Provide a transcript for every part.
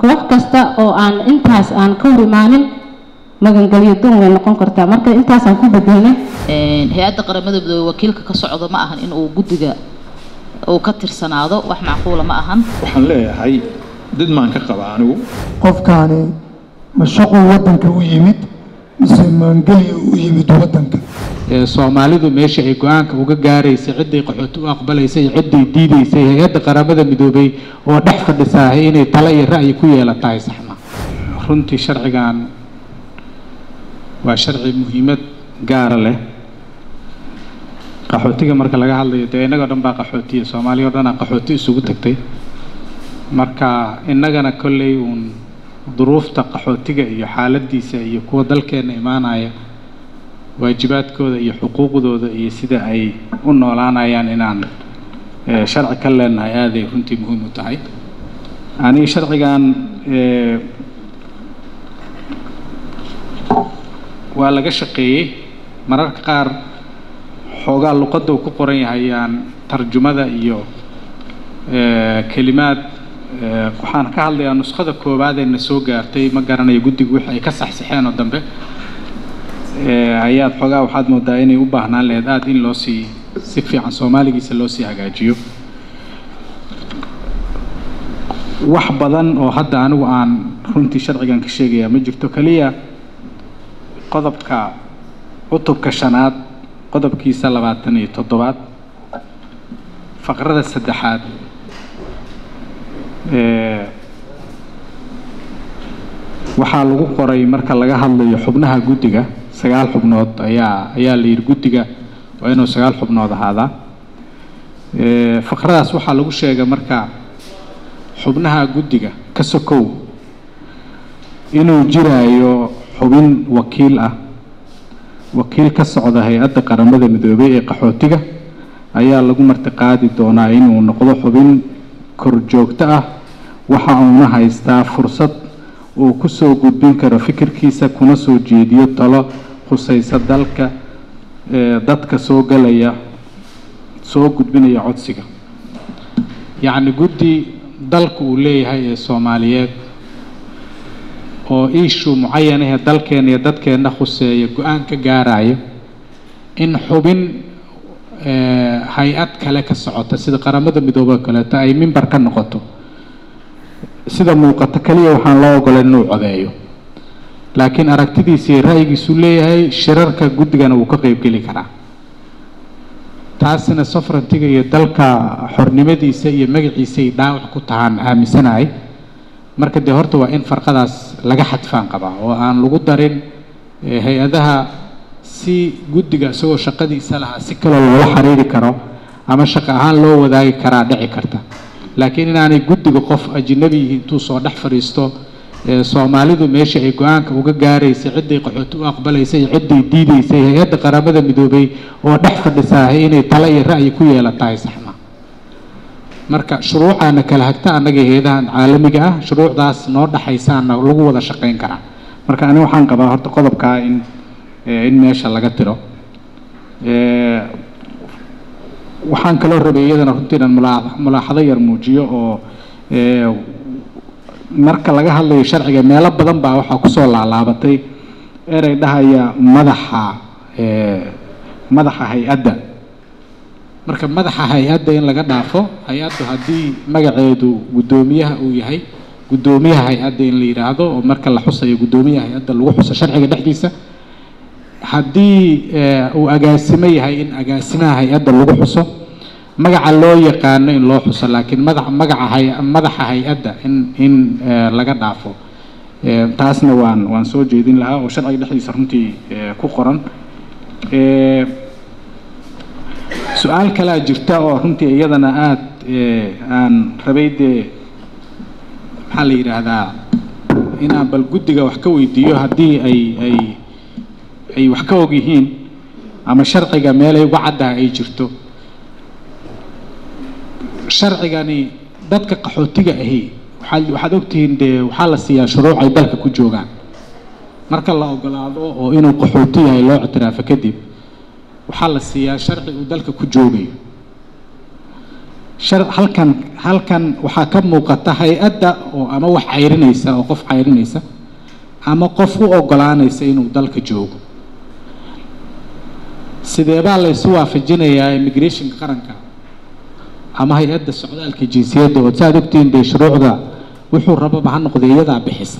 koox kasta oo aan intaas aan ka hor imaanin magangelyo doon way noqon kartaa marka intaasaan ku bedelnay hay-adda qaramada midoobe wakiilka ka socdo ma ahan inuu guddiga uu ka tirsanaado wax macquula ma ahan waxaan leeyahay dad maan ka qaba anigu qofkaani ma shaquu waddanka u yimid mise maangelya u yimid waddanka soomaalidu meesha ay go-aanka uga gaaraysay cidday qaxooti u aqbalaysay cidday diidaysay hay-adda qaramada midoobay oo dhex fadhisaahay inay talo iyo ra'yi ku yeelatahay saxma runtii sharcigan waa sharci muhiimad gaara leh qaxootiga marka laga hadlayo dee innagoo dhan baa qaxootiya soomaaliya o dhan aa qaxooti isugu tagtay marka innagana kolley uun duruufta qaxootiga iyo xaaladiisa iyo kuwa dalkeenna imaanaya waajibaadkooda iyo xuquuqdooda iyo sida ay u noolaanayaan inaan sharci ka leenahay aaday runtii muhiim u tahay aniga sharcigan waa laga shaqeeyey mararka qaar xoogaa luqadda uu ku qoran yahay aan tarjumada iyo kelimaad waxaan ka hadlayaa nuskhada koowaad ee na soo gaartay ma garanayo guddigu wixii ay ka saxsaxeen oo dambe ayaad xoogaa waxaad moodaa inay u baahnaan lahayd aada in loo sii si fiican soomaaligiisa loo sii hagaajiyo wax badan oo hadda anigu aan runtii sharcigan ka sheegayaa ma jirto keliya qodobka cutubka shanaad qodobkiisa labaatan iyo toddobaad faqrada saddexaad waxaa lagu qoray marka laga hadlayo xubnaha guddiga sagaal xubnood ayaa ayaa la yidhi guddiga waa inuu sagaal xubnood ahaadaa faqradaas waxaa lagu sheegay marka xubnaha guddiga ka sokow inuu jiraayo xubin wakiil ah wakiil ka socda hay-adda qaramada midoobey ee qaxootiga ayaa lagu martiqaadi doonaa inuu noqdo xubin korjoogto ah waxa uuna haystaa fursad uu ku soo gudbin karo fikirkiisa kuna soo jeediyo talo khusaysa dalka dadka soo galaya soo gudbinaya codsiga yacni guddi dalka uu leeyahay ee soomaaliyeed oo iishu mucayanahee dalkeena iyo dadkeenna khuseeya go-aan ka gaarayo in xubin hay-ad kale ka socota sida qaramada midoobe kaleeto ay mimbar ka noqoto sida muuqato keliya waxaan loo ogolan inuu codeeyo laakiin aragtidiisa iyo ra'yigiisuu leeyahay shirarka guddigana wuu ka qeybgeli karaa taasina sovereigntiga iyo dalka xornimadiisa iyo magaciisay dhaawac ku tahaan aaminsanahay marka dee horta waa in farqadaas laga xadfaan qabaa oo aan lagu darin hay-adaha si guddiga isagoo shaqadiisa lahaa si kaloo loola xiriiri karo ama shaqo ahaan loo wadaagi karaa dhici karta laakiin inaanay guddiga qof ajnabi yihiin intuu soo dhex fadhiisto soomaalidu meesha ay go-aanka uga gaaraysay cidday qaxooti u aqbalaysay cidday diidaysay hay-adda qaramada midoobay oo dhex fadhisaahay inay talo iyo ra'yi ku yeelatahay saxma marka shuruucaana kala hagta annaga hay-adahan caalamiga ah shuruucdaas noo dhexaysaana lagu wada shaqayn karaa marka ani waxaan qabaa horta qodobkaa in in meesha laga tiro waxaan kaloo rabay iyadana runtii inaan mulaaxado yar muujiyo oo marka laga hadlayo sharciga meelo badan baa waxaa kusoo laalaabatay erey dhahaya madaxa madaxa hay-adda marka madaxa hay-adda in laga dhaafo hay-addu haddii magaceedu guddoomiyaha uu yahay guddoomiyaha hay-adda in la yidhaahdo oo marka la xusayo guddoomiyaha hay-adda lagu xuso sharciga dhexdiisa haddii uu agaasimo yahay in agaasimaha hay-adda lagu xuso magaca loo yaqaano in loo xuso laakiin madax magaca hay madaxa hay-adda in in laga dhaafo taasna waan waan soo jeedin lahaa oo sharciga dhexdiisa runtii ku qoran su-aal kalaa jirta oo runtii iyadana aada aan rabay dee maxaa la yidhaahdaa inaan bal guddiga wax ka weydiiyo haddii ay ay ay wax ka og yihiin ama sharciga meelay uga caddaha ay jirto sharcigani dadka qaxootiga ahi waxaad waxaad ogtihiin dee waxaa la siiyaa shuruuc ay dalka ku joogaan marka la ogolaado oo inuu qaxooti yahay loo ictiraafo kadib waxaa la siiyaa sharci uu dalka ku joogayo shar halkan halkan waxaa ka muuqata hay-adda oo ama wax cayrinaysa oo qof cayrinaysa ama qof u ogolaanaysa inuu dalka joogo sideebaa laysu waafajinayaa immigrationka qaranka ama hay-adda socdaalka jinsiyadda oo saad ogtihiin dee shuruucda wuxuu rababa ha noqday iyadaa bixisa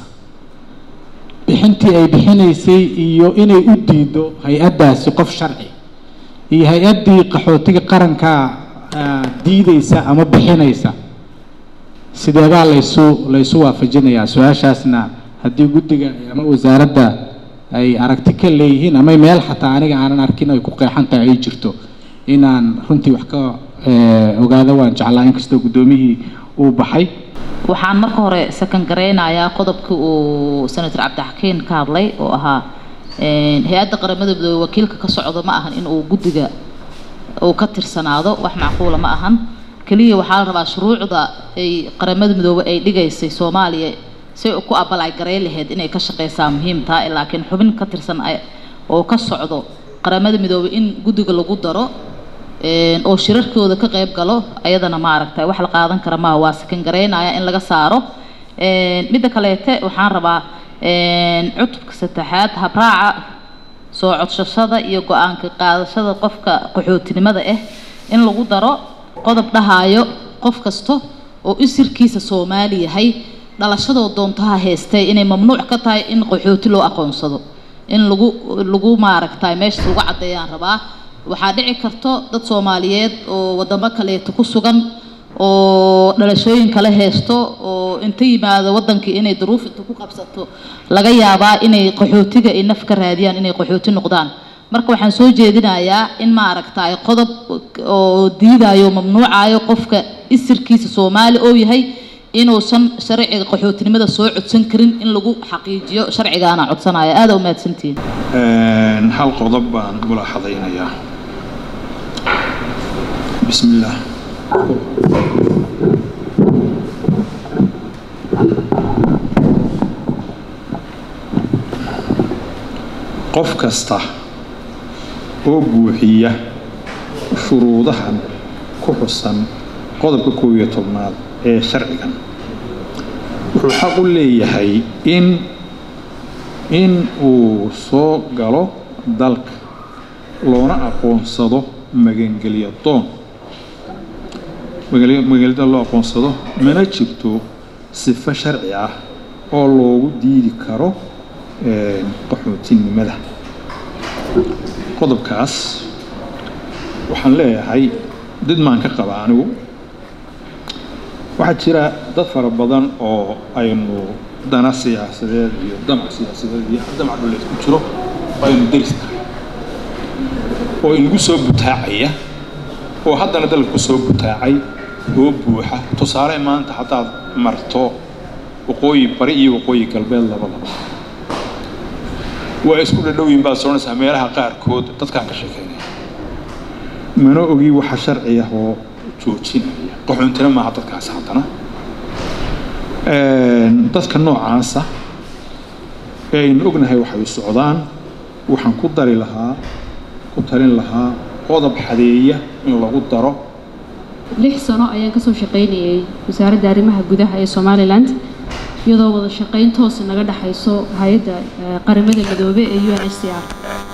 bixintii ay bixinaysay iyo inay u diido hay-addaasi qof sharci iyo hay-addii qaxootiga qaranka ah, diideysa ama bixinaysa sideebaa laysu laysu waafajinayaa su-aashaasna haddii guddiga ama wasaaradda ay aragti ka leeyihiin ama meel xataa aniga aanan arkin ay ku qeexan tahay ay jirto inaan runtii wax ka eh, ogaado waan jeclaa inkastoo guddoomiyihii uu baxay waxaan marka hore sakan garaynayaa qodobkii uu senator cabdixakiin ka hadlay oo ahaa een, hay-adda qaramada midoobey wakiilka ka socdo ma ahan in uu guddiga uu ka tirsanaado wax macquula ma ahan keliya waxaa la rabaa shuruucda ay qaramada midoobey ay dhigaysay soomaaliya si ay ku abal ay garay lahayd inay ka shaqeysaa muhiim tahay laakiin xubin ka tirsan ay- oo ka socdo qaramada midoobey in guddiga lagu daro een, oo shirarkooda ka qayb galo ayadana maaragtay wax la qaadan kara maaha waa sakan garaynaya in laga saaro Een, midda kaleete waxaan rabaa een, cutubka saddexaad habraaca soo codsashada iyo go-aanka qaadashada qofka qaxootinimada ah in lagu daro qodob dhahayo qof kasta oo isirkiisa soomaali yahay dhalashadoo doontaha heystay inay mamnuuc ka tahay in qaxooti loo aqoonsado in lagu lagu maaragtay meeshaas lagu caddeeyaan rabaa waxaa dhici karto dad soomaaliyeed oo wadamo kaleeto ku sugan oo dhalashooyin kale haysto oo inta yimaado wadankii inay duruuf inta ku qabsato laga yaabaa inay qaxootiga ay naf ka raadiyaan inay qaxooti noqdaan marka waxaan soo jeedinayaa in maaragtay qodob oo diidayo mamnuucayo qofka isirkiisa soomaali oo yahay inuusan sharciga qaxootinimada soo codsan karin in lagu xaqiijiyo sharcigaana codsanaya aada u mahadsantihiin Een, hal qodob baan mulaaxadaynayaa bismi illaah qof kasta oo buuxiya shuruudahan ku xusan qodobka koob iyo tobnaad ee sharcigan wuxuu xaq u leeyahay in in uu soo galo dalka loona aqoonsado magangelyo doon magangelyo magangelyo loo aqoonsado mana jirto sifo sharci ah oo loogu diidi karo een, qaxootinimada qodobkaas waxaan leeyahay did maan ka qaba anigu waxaa jira dad fara badan oo aynu dana siyaasadeed iyo damac siyaasadeed iyo damac dhuleed ku jiro oo aynu deris tahay oo inagu soo butaacaya oo haddana dalka ku soo butaacay oo buuxa tusaale maanta haddaad marto waqooyi bari iyo waqooyi galbeed labadaba waa isku dhadhowyin baad soconaysaa meelaha qaarkood dadkaan ka sheekeynaya mana ogi waxa sharci ah oo joojinaya qaxoontina maaha dadkaasi haddana Een, dadka noocaasa ee aynu ognahay waxay u socdaan waxaan ku dari lahaa ku talin lahaa qodob xadeeya in lagu daro lix sano ayaan kasoo shaqaynayay wasaaradda arrimaha gudaha ee somaliland iyadoo wada shaqayn toos naga dhexayso hay-adda eh, qaramada midoobe ee u n h c r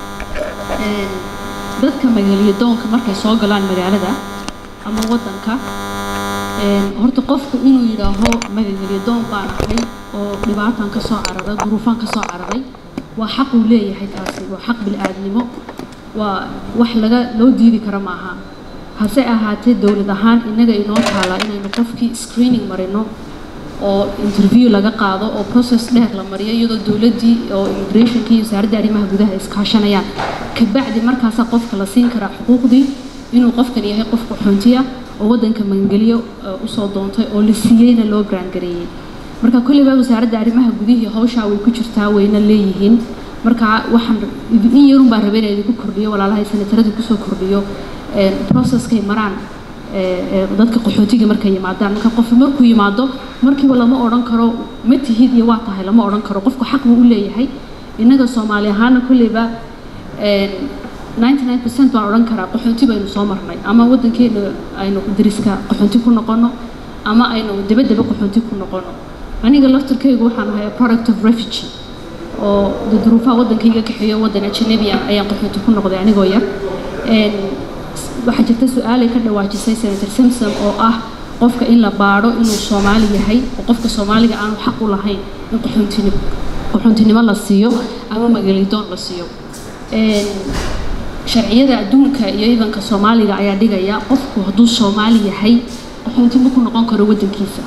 dadka magaalyo doonka markay soo galaan magaalada ama wadanka een, horta qofku inuu yidhaaho magagelyo doon baan ahay oo dhibaataan ka soo cararay duruufaan ka soo cararay waa xaq uu leeyahay taasi waa xaq bil'aadnimo waa wax laga loo diidi kara maaha hase ahaatee dowlad ahaan innaga inoo taalaa inaynu qofkii screening marino oo interview laga qaado oo process dheer la mariyo iyadoo dowladdii oo immigrationkii iyo wasaaradda arrimaha gudaha iskaashanayaan kabacdi markaasaa qofka la siin karaa xuquuqdii inuu qofkan yahay qof qaxoontiya oo waddanka magangeliyo eh, usoo doontay oo la siiyeyna loo graangareeyey marka kolleyba wasaaradda arrimaha gudihii hawshaa way ku jirtaa wayna leeyihiin marka waxaan in yarun baa rabay inay idinku kordhiyo walaalahay sanatarada kusoo kordhiyo een, processkay maraan ee, ee, dadka qaxootiga markay yimaadaan marka qof markuu yimaado markiiba lama odhan karo ma tihid iyo waa tahay lama odhan karo qofku xaq buu u leeyahay innaga soomaali ahaana kolleyba een, ninety nine percent baan odhan karaa qaxoonti baynu soo marnay ama waddankeena aynu dariska qaxoonti ku noqono ama aynu dabadaba qaxoonti ku noqono aniga laftarkaygu waxaan ahay a product of refugee oo de duruufaha waddankayga kaxeeyo waddan ajanabi ah ayaan qaxoonti ku noqday anigoo yar Een, s- waxaa jirta su-aalay ka dhawaajisay senator simpson oo ah qofka in la baadho inuu soomaali yahay oo qofka soomaaliga aanu xaq u lahayn in qaxoontinimo qaxoontinimo la siiyo ama magalidoon la siiyo Een, sharciyada adduunka iyo idanka soomaaliga ayaa dhigaya qofku hadduu soomaali yahay qaxoontimo ku noqon karo waddankiisa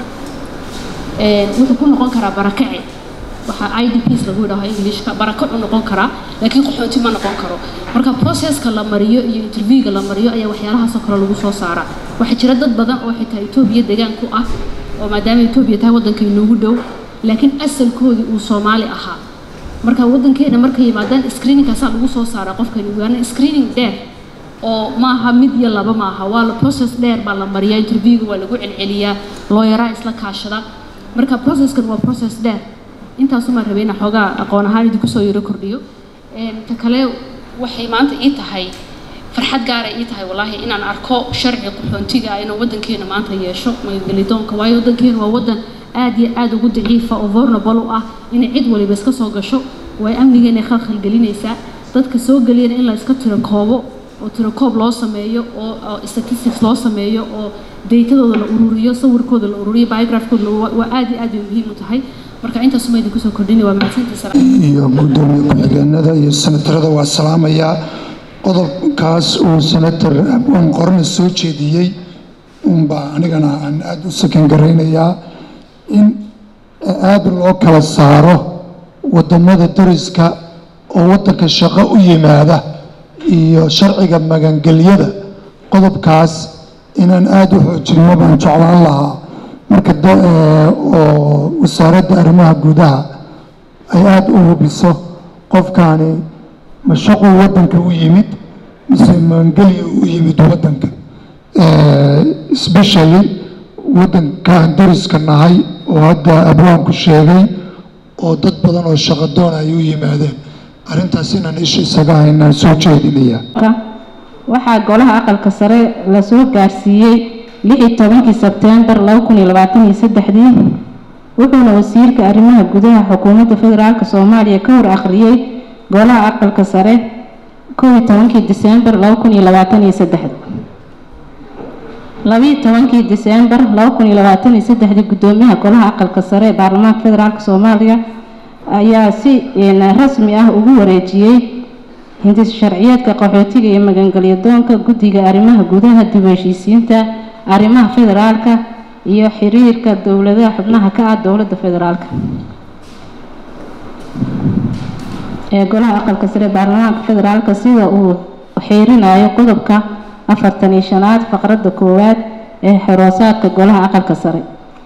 Een, wuxuu ku noqon karaa barakace waxaa idps lagu yidhaaho englishka barakacu noqon karaa laakiin qaxoonti ma noqon karo marka processka la mariyo iyo interviewga la mariyo ayaa waxyaalahaasoo kale lagu soo saaraa waxaa jira dad badan oo xitaa etoobiya degaan ku ah oo maadaama etoobiya tahay waddanka inoogu dhow laakiin asalkoodii uu soomaali ahaa marka waddankeena markay yimaadaan screeningkaasaa lagu soo saaraa qofkani waana screening dheer oo maaha mid iyo laba maaha waa la process dheer baa la mariyaa interviewga waa lagu celceliyaa looyaraa isla kaashada marka processkan waa process dheer intaasumaan rabay inaan xoogaa aqoon ahaan idinku soo yaro kordhiyo Een, ta kale waxay maanta ii tahay farxad gaara ii tahay wallaahi inaan arko sharci qaxoontiga ah inuu waddankeena maanta yeesho magangelidoonka waayo waddankeena waa waddan aad iyo aad ugu daciifa oo vulnerable u ah inay cid waliba iska soo gasho way amnigeena khalkhal gelinaysaa dadka soo geliyana in la iska tiro koobo oo tiro koob loo sameeyo oo oo statistics loo sameeyo oo deytadooda la ururiyo sawirkooda la ururiyo biographkooda la- waa waa aad iyo aad bay muhiim u tahay marka intaasuma idinku soo kordhini waa mahadsantiisa iyo gudoomiye ku-xigeenada iyo senatarada waa salaamayaa qodobkaas uu senator abwan qorne soo jeediyey unbaa anigana aan aada u sakan garaynayaa in aada loo kala saaro wadamada dariska oo wadanka shaqo u yimaada iyo sharciga magangelyada qodobkaas inaan aada u xoojinno baan jeclaan lahaa marka da- ee, oo wasaaradda arrimaha gudaha ay aada u hubiso qofkaani ma shaquu waddanka u yimid mise maangelya u yimid waddanka especially waddankaan dariska nahay oo hadda abwaanku sheegay oo dad badan oo shaqo doon ay u yimaadeen arrintaas inaan isha isaga haynaan soo jeedinaya waxaa golaha aqalka sare lasoo gaarsiiyey lix iyo tobankii sebteembar laba kun iyo labaatan iyo saddexdii wuxuuna wasiirka arrimaha gudaha xukuumadda federaalk soomaaliya ka hor akhriyey golaha aqalka sare kow iyo tobankii diseembar laba kun iyo labaatan iyo saddexda labiyo tobankii diseembar laba kun iyo labaatan iyo saddexdii gudoomiyaha golaha aqalka sare ee baarlamaanka federaalk soomaaliya ayaa si een, rasmi ah ugu wareejiyey hindis sharciyeedka qaxootiga iyo magangelyo doonka guddiga arrimaha gudaha dib u heshiisiinta arrimaha federaalka iyo xiriirka dowladaha xubnaha ka ah dowladda federaalka ee golaha aqalka sare ee baarlamaanka federaalka sida uu xiirinayo qodobka afartan iyo shanaad faqradda koowaad ee xoroosaadka golaha aqalka sare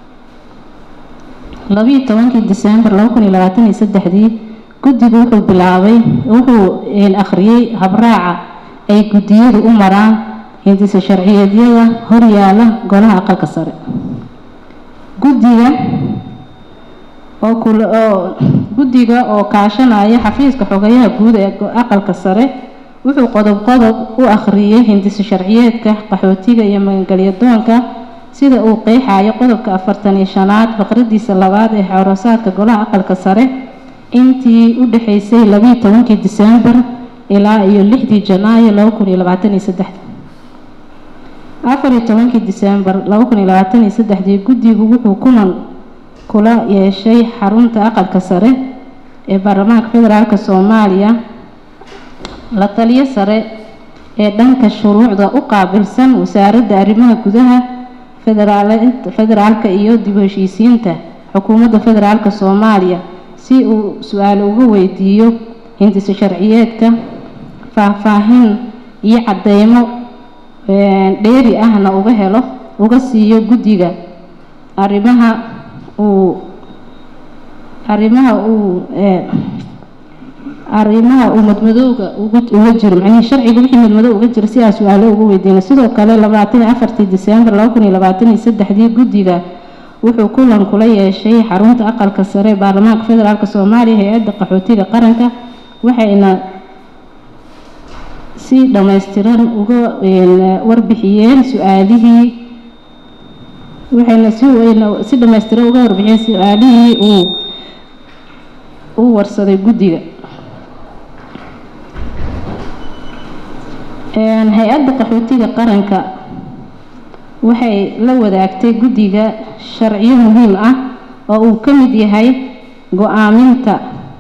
labiyo tobankii diseembar laba kun iyo labaatan iyo saddexdii guddigu wuxuu bilaabay wuxuu een, akhriyey habraaca ay guddiyadu u maraan hindisa sharciyeedyada horyaala golaha aqalka sare guddiga oo kula oo guddiga oo kaashanaya xafiiska xogayaha guud ee go- aqalka sare wuxuu qodob qodob u akhriyey hindisa sharciyeedka qaxootiga iyo magangelyo doonka sida uu qeexayo qodobka afartan iyo shanaad faqradiisa labaad ee xorosaadka golaha aqalka sare intii u dhexaysay labiyo tobankii diseembar ilaa iyo lixdii janaayo laba kun iyo labaatan iyo saddexda afar iyo tobankii diseembar laba kun iyo labaatan iyo saddexdii guddigu wuxuu kulan kula yeeshay xarunta aqalka sare ee baarlamaanka federaalk soomaaliya la taliyo sare ee dhanka shuruucda u qaabilsan wasaaradda arrimaha gudaha federaal- federaalka iyo dib u heshiisiinta xukuumadda federaalk soomaaliya si uu su-aal uga weydiiyo hindisa sharciyeedka faahfaahin iyo cadeymo een, dheeri ahna uga helo uga siiyo guddiga arrimaha uu arrimaha uu ee, arrimaha uu madmadowga ugu uga jiro macnihii sharciga wixii madmadow uga jira si aa su-aalo uga weydiina sidoo kale labaatan iyo afartii diseembar laba kun iyo labaatan iyo saddexdii guddiga wuxuu kulan kula yeeshay xarunta aqalka sare ee baarlamaanka federaalk soomaaliya hay-adda qaxootiga qaranka waxayna si dhammaystiran uga warbixiyeen su-aalihii waxayna si wayna si dhammaystiran uga warbixiyeen su-aalihii uu uu warsaday guddiga hay-adda qaxootiga qaranka waxay la wadaagtay guddiga sharciyo muhiim ah oo uu ka mid yahay go-aaminta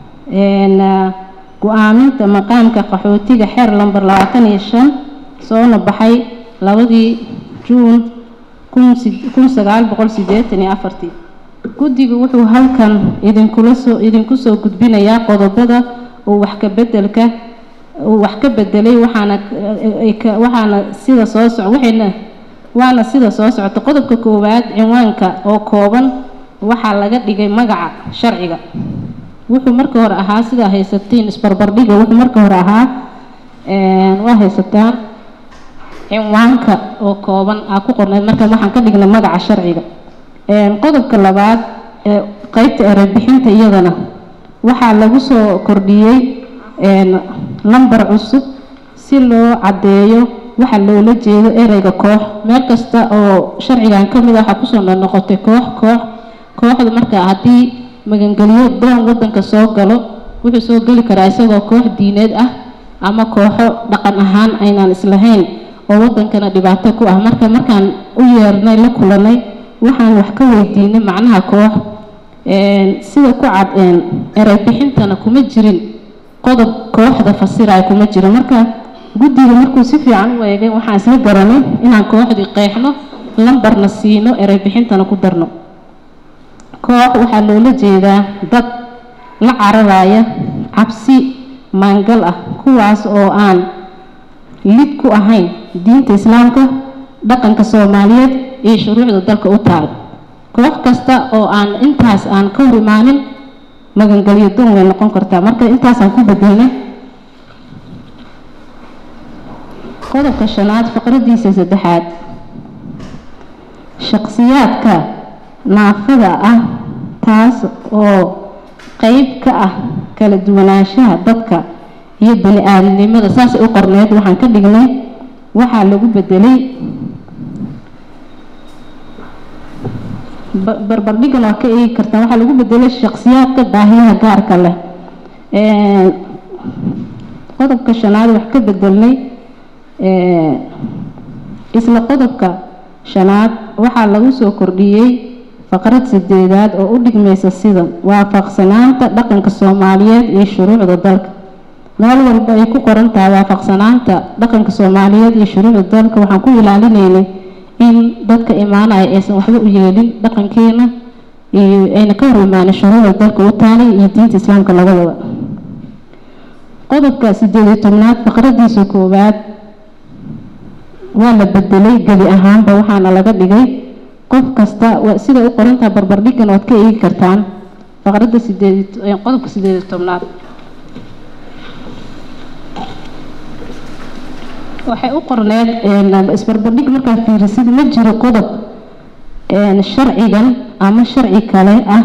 go-aaminta maqaamka qaxootiga xeer lamber labaatan iyo shan soona baxay labadii juun kun sagaal boqol sideetan iyo afartii guddigu wuxuu halkan idinkula soo idinku soo gudbinayaa qodobada uu wax ka bedelka uu wax ka bedelay waxaana waxaana sida soo soc waxayna waana sida soo socota qodobka koowaad cinwaanka oo kooban waxaa laga dhigay magaca sharciga wuxuu marka hore ahaa sidaa haysatiin isbarbardhiga wuxuu marka hore ahaa waa haysataan cinwaanka oo kooban aa ku qorneyd marka waxaan ka dhignay magaca sharciga qodobka labaad ee qeybta erebixinta iyadana waxaa lagu soo kordhiyey number cusub si loo caddeeyo waxa loola jeedo ereyga koox meel kasta oo sharcigan ka mid a waxaa kusoo noqnoqotay koox koox kooxda marka haddii magangeliyo doon wadanka soo galo wuxuu soo geli karaa isagoo koox diineed ah ama kooxo dhaqan ahaan aynaan islahayn oo wadankana dhibaato ku ah marka markaan u yeernay la kulanay waxaan wax ka weydiinay macnaha koox sida ku cad erey bixintana kuma jirin qodob kooxda fasiraya kuma jiro marka guddiga markuu si fiican u eegay waxaan isla garanay inaan kooxdii qeexno lambarna siino erey bixintana ku darno koox waxaa loola jeedaa dad la cararaya cabsi maangal ah kuwaas oo aan lid ku ahayn diinta islaamka dhaqanka soomaaliyeed iyo shuruucda dalka u taal koox kasta oo aan intaas aan ka hor imaanin magangelyo doon way noqon kartaa marka intaasaan ku bedelnay qodobka shanaad faqradiisa saddexaad shaqsiyaadka naafada ah taas oo qeyb ka ah kala duwanaanshaha dadka iyo bani aadamnimada saasay u qorneed waxaan ka dhignay waxaa lagu bedelay barbardhigan waa ka eegi kartaa waxaa lagu bedelay shaqsiyaadka baahiyaha gaarka leh qodobka shanaad wax ka bedelnay isla qodobka shanaad waxaa lagu soo kordhiyey faqrad sideedaad oo u dhigmaysa sida waafaqsanaanta dhaqanka soomaaliyeed iyo shuruucda dalka meel walba ay ku qoran tahay waafaqsanaanta dhaqanka soomaaliyeed iyo shuruucda dalka waxaan ku ilaalinaynay in dadka imaanaya aysan waxba u yeelin dhaqankeena iyo ayna ka hor imaanin shuruucda dalka u taalay iyo diinta islaamka labadaba qodobka sideed iyo tobnaad faqradiisa koowaad waa la bedelay gebi ahaanba waxaana laga dhigay qof kasta sida u qorantaha barbardhigan waad ka eegi kartaan faqradda sideed qodobka sideed iyo tobnaad waxay u qorneed isbarbardhig markaa fiirisid ma jiro qodob sharcigan ama sharci kale ah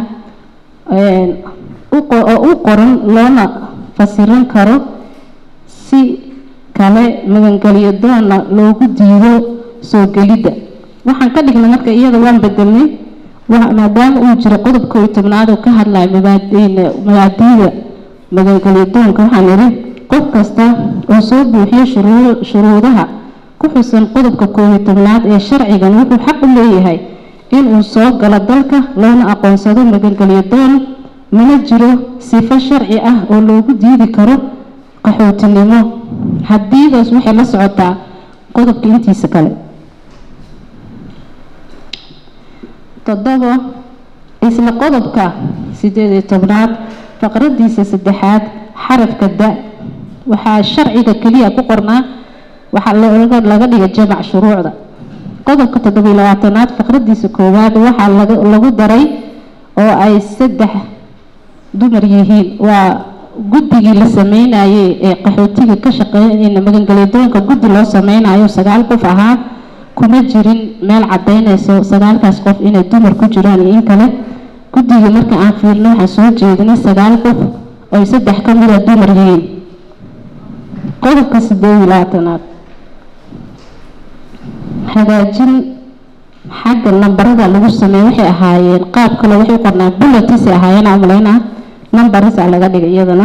oo u qoran loona fasiran karo si kale magangelyo doona loogu diido soo gelidda waxaan ka dhignay marka iyada waan bedelnay maadaama uu jiro qodob koob iyo tobnaad oo ka hadlaya mabaadiida magangelyo doonka waxaan idhi qof kasta oo soo buuxiyo shuruudaha ku xusan qodobka koob iyo tobnaad ee sharcigan wuxuu xaq u leeyahay inuu soo galo dalka loona aqoonsado magangelyo doon mana jiro sifo sharci ah oo loogu diidi karo qaxootinimo haddiidaas waxay la socotaa qodobka intiisa kale toddobo isla qodobka sideed iyo tobnaad faqradiisa saddexaad xarafka da waxaa sharciga keliya ku qornaa waxaa laga dhiga jamac shuruucda qodobka toddobiyo labaatanaad faqradiisa koowaad waxaa lagu daray oo ay saddex dumar yihiin waa guddigii la sameynayay ee qaxootiga ka shaqeynayna magangelyadoonka guddi loo sameynayo sagaal qof ahaa kuma jirin meel cadaynayso sagaalkaas qof inay dumar ku jiraan iyo in kale guddigii marka aan fiirno waxaan soo jeedinay sagaal qof oy saddex ka mida dumar yihiin qodobka sideed iyo labaatanaad hagaajin xagga nambarada lagu sameeyo waxay ahaayeen qaab kale waxay u qornaa bullets ay ahaayeen aan umaleynaa numbers a laga dhigay iyadana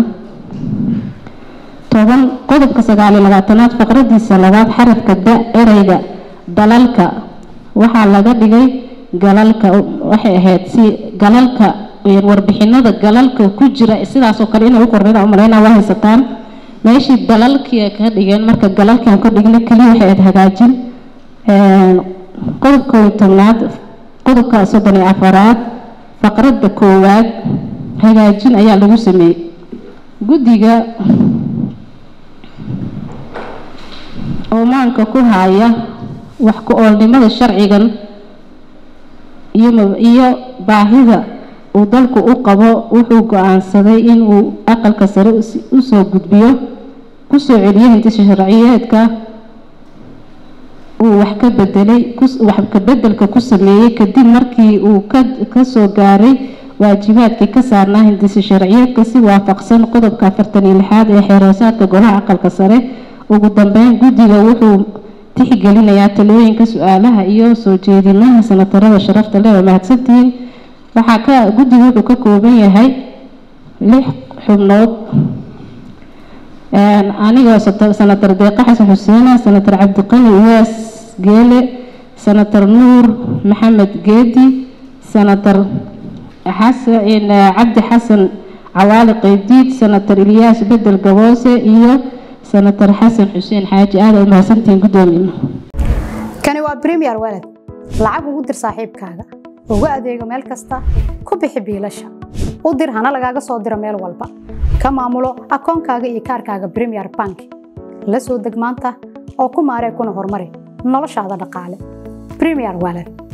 toban qodobka sagaal iyo labaatanaad faqradiisa labaad xarafka da ereyga dalalka waxaa laga dhigay galalka waxay ahayd si galalka warbixinada galalka ku jira sidaasoo kale inay u qorneen umaleynaa waa haysataan meeshii dalalkii ka dhigeen marka galalkan ka dhigna keliya waxay ahayd hagaajin qodobka kow iyo tobnaad qodobka soddon iyo afaraad faqradda koowaad hagaajin ayaa lagu sameeyey guddiga oomaanka ku haya wax ku oolnimada sharcigan iyo iyo baahida uu dalku u qabo wuxuu go-aansaday inuu aqalka sare usoo gudbiyo kusoo celiyo hindisa sharciyeedka uu wax ka bedelay wax ka bedelka ku sameeyey kadib markii uu ka kasoo gaaray waajibaadkii ka saarnaa hindisa sharciyeedka si waafaqsan qodobka afartan iyo lixaad ee xeeroosaadka golaha aqalka sare ugu dambeyn guddiga wuxuu tixgelinayaa talooyinka su-aalaha iyo soo jeedinaha sanatarada sharafta leh waa mahadsantihiin waxaa ka guddiga wuxuu ka kooban yahay lix xubnood anigoo sanatar deeqa xasan xuseena sanatar cabdiqani uwaas geele sanatar nuur maxamed geedi sanatar xasan cabdi xasan cawaali qeydiid sanatar ilyaas bedel gaboose iyo sanatar xasan xuseen xaaji aada u mahadsantihiin guddoomiye kani waa premier walad lacag ugu dir saaxiibkaaga ugu adeego meel kasta ku bixi biilasha u dir hana lagaaga soo diro meel walba ka maamulo akoonkaaga iyo kaarkaaga premier bank la soo deg maanta oo ku maaree kuna horumari noloshaada dhaqaale premier walad